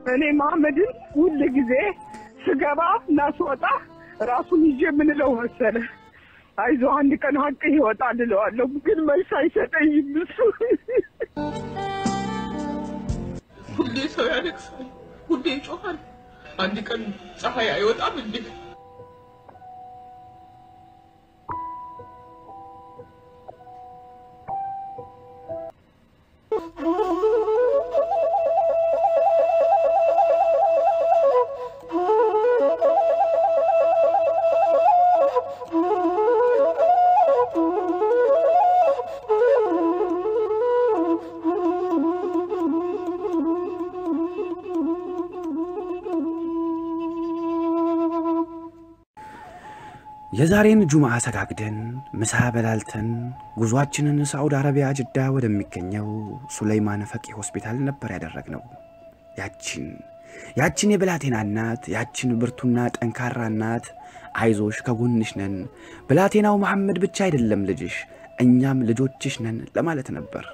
እኔ መሐመድን ሁል ጊዜ ስገባ እና ስወጣ ራሱን ይዤ የምንለው መሰለ አይዞህ አንድ ቀን ሀቅ ይወጣል እለዋለሁ። ግን መልስ አይሰጠኝም እሱ። ሁሌ ሰው ያለቅሳል፣ ሁሌ ይጮኻል። አንድ ቀን ፀሐይ አይወጣም እንዴ? የዛሬን ጁምዓ ሰጋግደን ምሳ በላልተን ጉዟችንን ሳዑዲ አረቢያ ጅዳ ወደሚገኘው ሱለይማን ፈቂ ሆስፒታል ነበር ያደረግነው። ያችን ያችን የብላቴና እናት ያችን ብርቱና ጠንካራ እናት አይዞሽ ከጎንሽ ነን፣ ብላቴናው መሐመድ ብቻ አይደለም ልጅሽ፣ እኛም ልጆችሽ ነን ለማለት ነበር።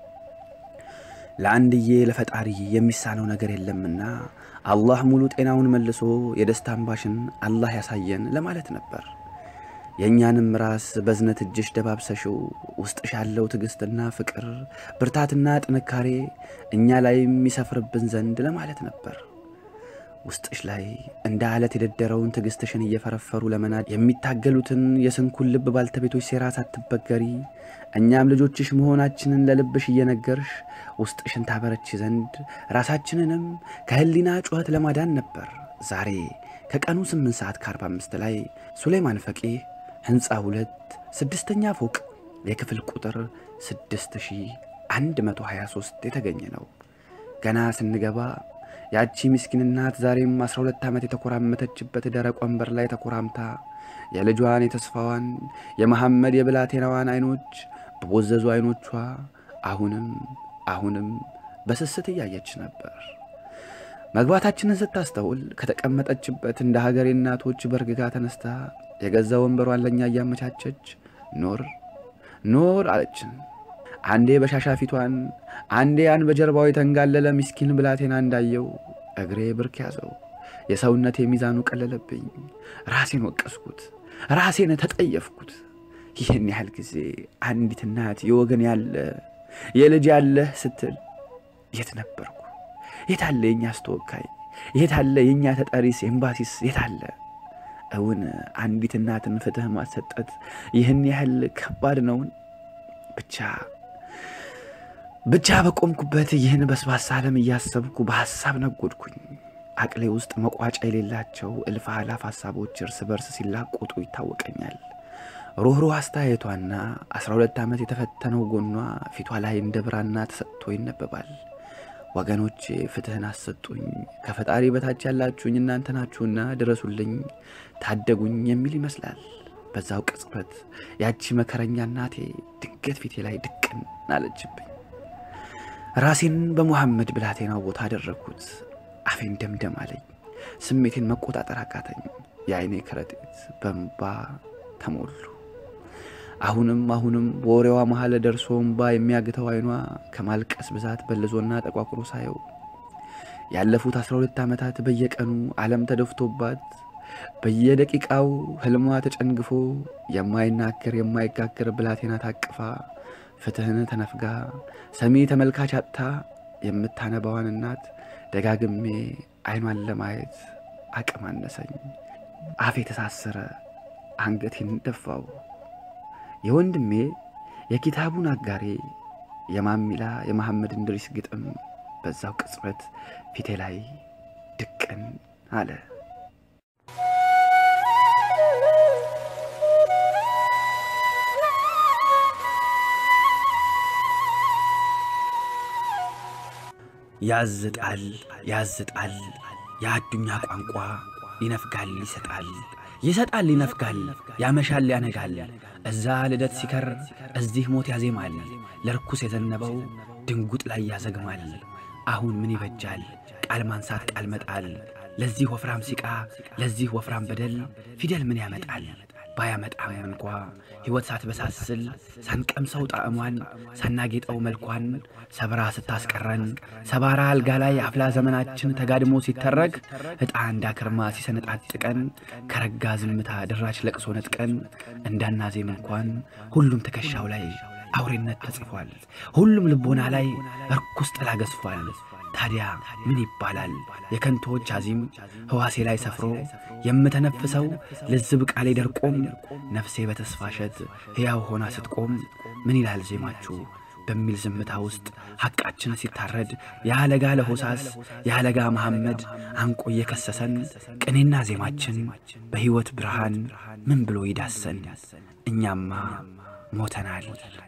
ለአንድዬ ለፈጣሪ የሚሳነው ነገር የለምና አላህ ሙሉ ጤናውን መልሶ የደስታ እንባሽን አላህ ያሳየን ለማለት ነበር። የእኛንም ራስ በዝነት እጅሽ ደባብሰሽው ውስጥሽ ያለው ትዕግሥትና ፍቅር ብርታትና ጥንካሬ እኛ ላይ የሚሰፍርብን ዘንድ ለማለት ነበር። ውስጥሽ ላይ እንደ አለት የደደረውን ትዕግሥትሽን እየፈረፈሩ ለመናድ የሚታገሉትን የስንኩን ልብ ባልተቤቶች ሴራ ሳትበገሪ እኛም ልጆችሽ መሆናችንን ለልብሽ እየነገርሽ ውስጥሽን ታበረች ዘንድ ራሳችንንም ከህሊና ጩኸት ለማዳን ነበር። ዛሬ ከቀኑ 8 ሰዓት ከ45 ላይ ሱሌይማን ፈቂህ ሕንፃ ሁለት ስድስተኛ ፎቅ የክፍል ቁጥር 6123 የተገኘ ነው። ገና ስንገባ ያቺ ምስኪን እናት ዛሬም 12 ዓመት የተኮራመተችበት ደረቅ ወንበር ላይ ተኮራምታ የልጇን የተስፋዋን የመሐመድ የብላቴናዋን ዐይኖች በቦዘዙ ዐይኖቿ አሁንም አሁንም በስስት እያየች ነበር። መግባታችንን ስታስተውል ከተቀመጠችበት እንደ ሀገሬ እናቶች በርግጋ ተነስታ የገዛ ወንበሯን ለእኛ እያመቻቸች ኖር ኖር አለችን። አንዴ በሻሻ ፊቷን፣ አንዴ ያን በጀርባው የተንጋለለ ምስኪን ብላቴና እንዳየው እግሬ ብርክ ያዘው። የሰውነቴ ሚዛኑ ቀለለብኝ። ራሴን ወቀስኩት፣ ራሴን ተጠየፍኩት። ይህን ያህል ጊዜ አንዲት እናት የወገን ያለ የልጅ ያለህ ስትል የት ነበርኩ? የት አለ የእኛስ ተወካይ? የት አለ የእኛ ተጠሪስ ኤምባሲስ የት አለ? እውን አንዲት እናትን ፍትሕ ማሰጠት ይህን ያህል ከባድ ነውን? ብቻ ብቻ በቆምኩበት ይህን በስባሳ ዓለም እያሰብኩ በሐሳብ ነጎድኩኝ። አቅሌ ውስጥ መቋጫ የሌላቸው እልፍ አላፍ ሐሳቦች እርስ በርስ ሲላቆጡ ይታወቀኛል። ሩኅሩህ አስተያየቷና አስራ ሁለት ዓመት የተፈተነው ጎኗ ፊቷ ላይ እንደ ብራና ተሰጥቶ ይነበባል። ወገኖቼ ፍትሕን አሰጡኝ፣ ከፈጣሪ በታች ያላችሁኝ እናንተ ናችሁና ድረሱልኝ፣ ታደጉኝ የሚል ይመስላል። በዛው ቅጽበት ያቺ መከረኛ እናቴ ድንገት ፊቴ ላይ ድቅን አለችብኝ። ራሴን በሙሐመድ ብላቴናው ቦታ አደረግኩት። አፌን ደምደም አለኝ። ስሜቴን መቆጣጠር አቃተኝ። የአይኔ ከረጢት በእንባ ተሞሉ። አሁንም አሁንም በወሬዋ መሀል ደርሶ እምባ የሚያግተው አይኗ ከማልቀስ ብዛት በልዞና ጠቋቁሮ ሳየው ያለፉት አስራ ሁለት ዓመታት በየቀኑ ዓለም ተደፍቶባት በየደቂቃው ህልሟ ተጨንግፎ የማይናገር የማይጋገር ብላቴና ታቅፋ ፍትህን ተነፍጋ ሰሚ ተመልካች አጥታ የምታነባዋን እናት ደጋግሜ አይኗን ለማየት አቅም አነሰኝ። አፌ ተሳሰረ፣ አንገቴን ደፋው። የወንድሜ የኪታቡን አጋሬ የማሚላ የመሐመድ እንድሪስ ግጥም በዛው ቅጽበት ፊቴ ላይ ድቅን አለ። ያዝጣል ያዝጣል የአዱኛ ቋንቋ ይነፍጋል ይሰጣል ይሰጣል ይነፍጋል ያመሻል ያነጋል እዛ ልደት ሲከር እዚህ ሞት ያዜማል ለርኩስ የዘነበው ድንጉጥ ላይ ያዘግማል አሁን ምን ይበጃል ቃል ማንሳት ቃል መጣል ለዚህ ወፍራም ሲቃ ለዚህ ወፍራም በደል ፊደል ምን ያመጣል ባያመጣም እንኳ ሕይወት ሳትበሳስል ሳንቀምሰው ጣዕሟን ሳናጌጠው መልኳን ሰብራ ስታስቀረን ሰባራ አልጋ ላይ አፍላ ዘመናችን ተጋድሞ ሲተረክ ዕጣ እንዳክርማ ሲሰነጣጥቀን ከረጋ ዝምታ ድራች ለቅሶ ነጥቀን እንዳናዜም እንኳን ሁሉም ትከሻው ላይ አውሬነት ተጽፏል። ሁሉም ልቦና ላይ እርኩስ ጥላ ገዝፏል። ታዲያ ምን ይባላል የከንቶዎች አዚም ሕዋሴ ላይ ሰፍሮ የምተነፍሰው ልዝብ ቃሌ ደርቆም ነፍሴ በተስፋ እሸት ሕያው ሆና ስትቆም ምን ይላል ዜማችሁ በሚል ዝምታ ውስጥ ሐቃችን ሲታረድ የአለጋ ለሆሳስ የአለጋ መሐመድ አንቆ እየከሰሰን ቅኔና ዜማችን በሕይወት ብርሃን ምን ብሎ ይዳሰን? እኛማ ሞተናል።